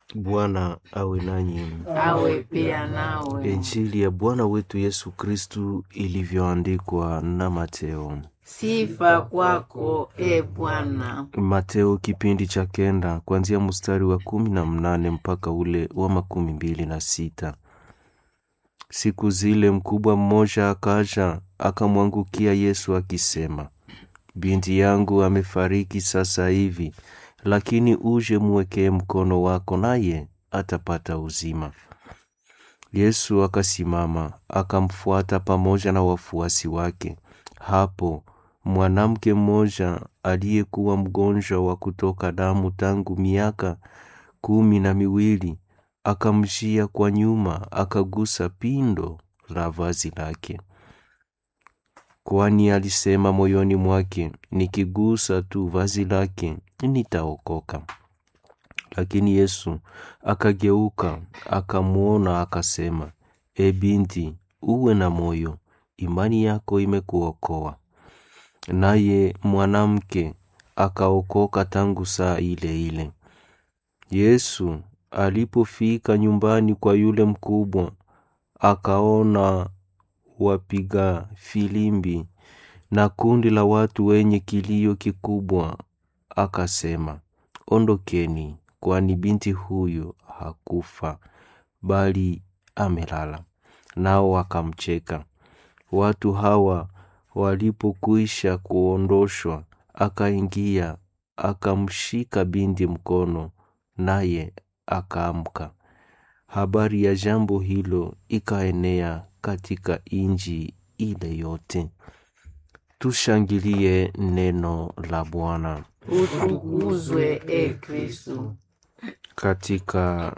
Bwana awe nanyi. awe pia nawe. Injili ya Bwana wetu Yesu Kristu ilivyoandikwa na Mateo. Sifa kwako e Bwana. Mateo kipindi cha kenda kuanzia mstari wa kumi na mnane mpaka ule wa makumi mbili na sita. Siku zile mkubwa mmoja akaja akamwangukia Yesu akisema, binti yangu amefariki sasa hivi, lakini uje mwekee mkono wako, naye atapata uzima. Yesu akasimama akamfuata pamoja na wafuasi wake. Hapo mwanamke mmoja aliyekuwa mgonjwa wa kutoka damu tangu miaka kumi na miwili akamjia kwa nyuma, akagusa pindo la vazi lake, kwani alisema moyoni mwake, nikigusa tu vazi lake nitaokoka. Lakini Yesu akageuka akamwona, akasema, E binti, uwe na moyo, imani yako imekuokoa. Naye mwanamke akaokoka tangu saa ile ile. Yesu alipofika nyumbani kwa yule mkubwa, akaona wapiga filimbi na kundi la watu wenye kilio kikubwa, akasema, ondokeni, kwani binti huyu hakufa bali amelala. Nao wakamcheka. Watu hawa walipokwisha kuondoshwa, akaingia akamshika binti mkono, naye akaamka. Habari ya jambo hilo ikaenea katika inji ile yote. Tushangilie neno la Bwana. Utukuzwe e Kristu. Katika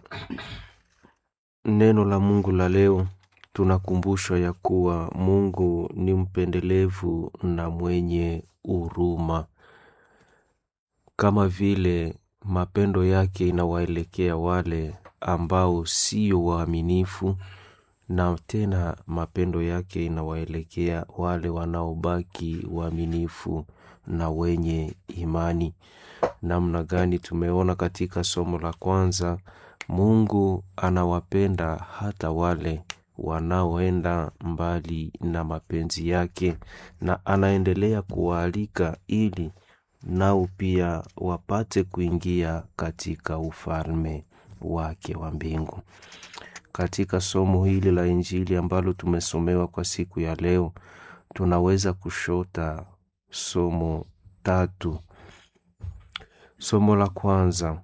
neno la Mungu la leo tunakumbushwa ya kuwa Mungu ni mpendelevu na mwenye huruma, kama vile mapendo yake inawaelekea wale ambao sio waaminifu, na tena mapendo yake inawaelekea wale wanaobaki waaminifu na wenye imani. Namna gani? Tumeona katika somo la kwanza, Mungu anawapenda hata wale wanaoenda mbali na mapenzi yake, na anaendelea kuwaalika ili nao pia wapate kuingia katika ufalme wake wa mbingu. Katika somo hili la Injili ambalo tumesomewa kwa siku ya leo, tunaweza kushota somo tatu. Somo la kwanza,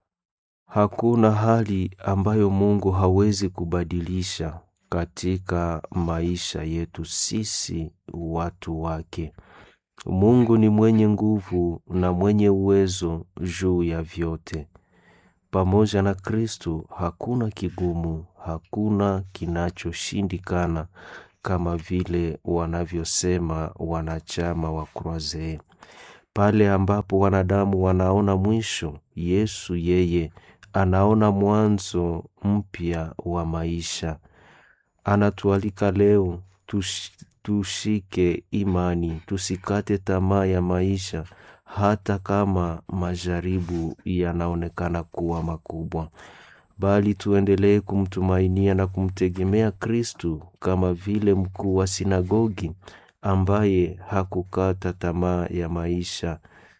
hakuna hali ambayo Mungu hawezi kubadilisha katika maisha yetu sisi watu wake. Mungu ni mwenye nguvu na mwenye uwezo juu ya vyote. Pamoja na Kristu hakuna kigumu, hakuna kinachoshindikana, kama vile wanavyosema wanachama wa Kroazee. Pale ambapo wanadamu wanaona mwisho, Yesu yeye anaona mwanzo mpya wa maisha. Anatualika leo tush, tushike imani, tusikate tamaa ya maisha, hata kama majaribu yanaonekana kuwa makubwa, bali tuendelee kumtumainia na kumtegemea Kristu, kama vile mkuu wa sinagogi ambaye hakukata tamaa ya maisha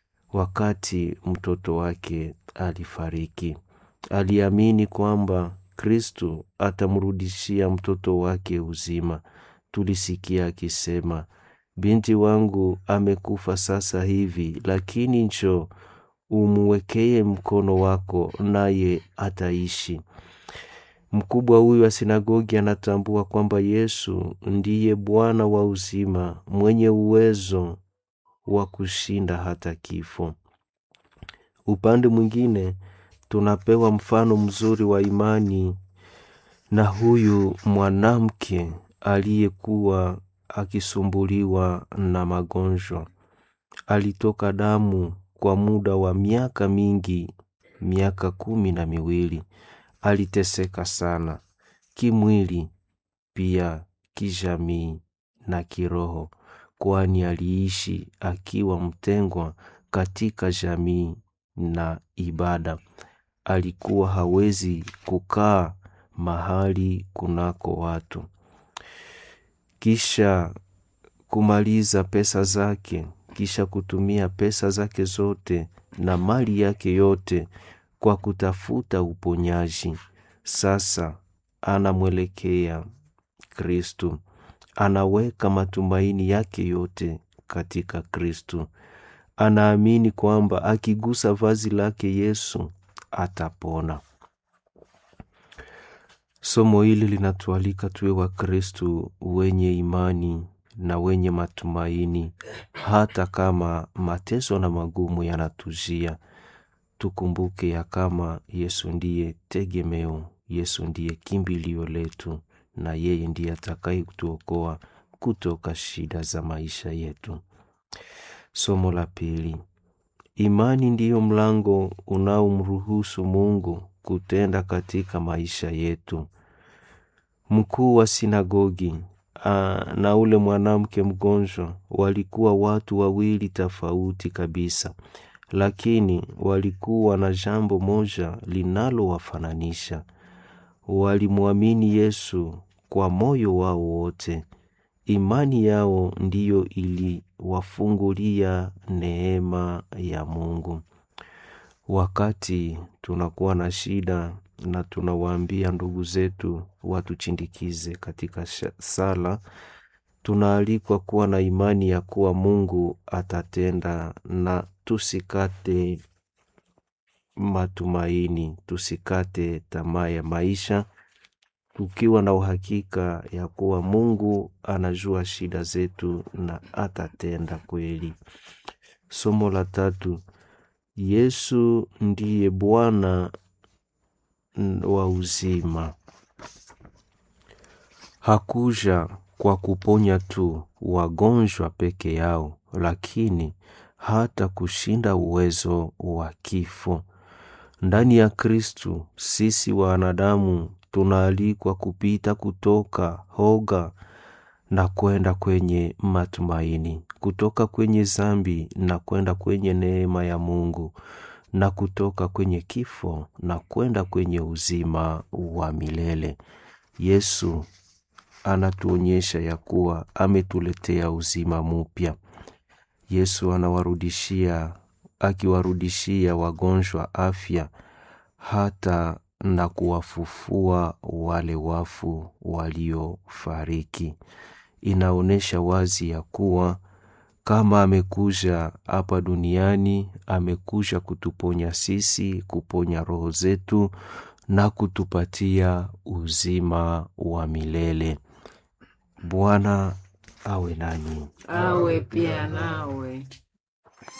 wakati mtoto wake alifariki. Aliamini kwamba Kristu atamrudishia mtoto wake uzima. Tulisikia akisema, binti wangu amekufa sasa hivi, lakini njoo umwekee mkono wako, naye ataishi. Mkubwa huyu wa sinagogi anatambua kwamba Yesu ndiye Bwana wa uzima, mwenye uwezo wa kushinda hata kifo. Upande mwingine, tunapewa mfano mzuri wa imani na huyu mwanamke aliyekuwa akisumbuliwa na magonjwa. Alitoka damu kwa muda wa miaka mingi, miaka kumi na miwili. Aliteseka sana kimwili, pia kijamii na kiroho, kwani aliishi akiwa mtengwa katika jamii na ibada. alikuwa hawezi kukaa mahali kunako watu. Kisha kumaliza pesa zake, kisha kutumia pesa zake zote na mali yake yote kwa kutafuta uponyaji. Sasa anamwelekea Kristu, anaweka matumaini yake yote katika Kristu. Anaamini kwamba akigusa vazi lake Yesu atapona. Somo hili linatualika tuwe Wakristu wenye imani na wenye matumaini, hata kama mateso na magumu yanatujia. Tukumbuke ya kama Yesu ndiye tegemeo, Yesu ndiye kimbilio letu, na yeye ndiye atakaye kutuokoa kutoka shida za maisha yetu. Somo la pili. Imani ndiyo mlango unaomruhusu Mungu kutenda katika maisha yetu. Mkuu wa sinagogi aa, na ule mwanamke mgonjwa walikuwa watu wawili tofauti kabisa, lakini walikuwa na jambo moja linalowafananisha. Walimwamini Yesu kwa moyo wao wote. Imani yao ndiyo iliwafungulia neema ya Mungu. Wakati tunakuwa na shida na tunawaambia ndugu zetu watuchindikize katika sala, tunaalikwa kuwa na imani ya kuwa Mungu atatenda, na tusikate matumaini, tusikate tamaa ya maisha, tukiwa na uhakika ya kuwa Mungu anajua shida zetu na atatenda kweli. Somo la tatu. Yesu ndiye Bwana wa uzima. Hakuja kwa kuponya tu wagonjwa peke yao, lakini hata kushinda uwezo wa kifo. Ndani ya Kristu sisi wanadamu tunaalikwa kupita kutoka hoga na kwenda kwenye matumaini, kutoka kwenye zambi na kwenda kwenye neema ya Mungu, na kutoka kwenye kifo na kwenda kwenye uzima wa milele. Yesu anatuonyesha ya kuwa ametuletea uzima mupya. Yesu anawarudishia, akiwarudishia wagonjwa afya, hata na kuwafufua wale wafu waliofariki. Inaonyesha wazi ya kuwa kama amekuja hapa duniani, amekuja kutuponya sisi, kuponya roho zetu na kutupatia uzima wa milele. Bwana awe nanyi. awe pia nawe.